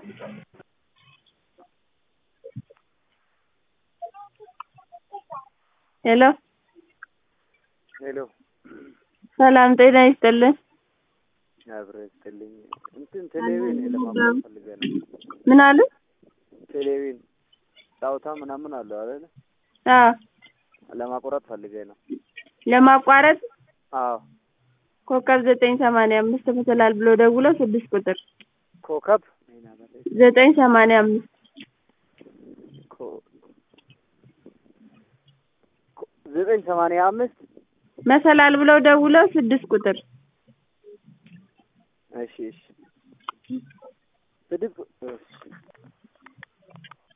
ሄሎ ሄሎ ሰላም ጤና ይስጥልን። አብረው ይስጥልኝ። እንትን ቴሌቪዥን ለማቋረጥ ፈልገህ ነው? ምን አሉ? ቴሌቪዥን ጨዋታ ምናምን አለው አይደል? አዎ ለማቋረጥ ፈልገህ ነው? ለማቋረጥ አዎ ኮከብ ዘጠኝ ሰማንያ አምስት መሰላል ብሎ ደውሎ ስድስት ቁጥር ኮከብ ዘጠኝ ሰማንያ አምስት ኮ- ኮ- ዘጠኝ ሰማንያ አምስት መሰላል ብለው ደውለው ስድስት ቁጥር እሺ እሺ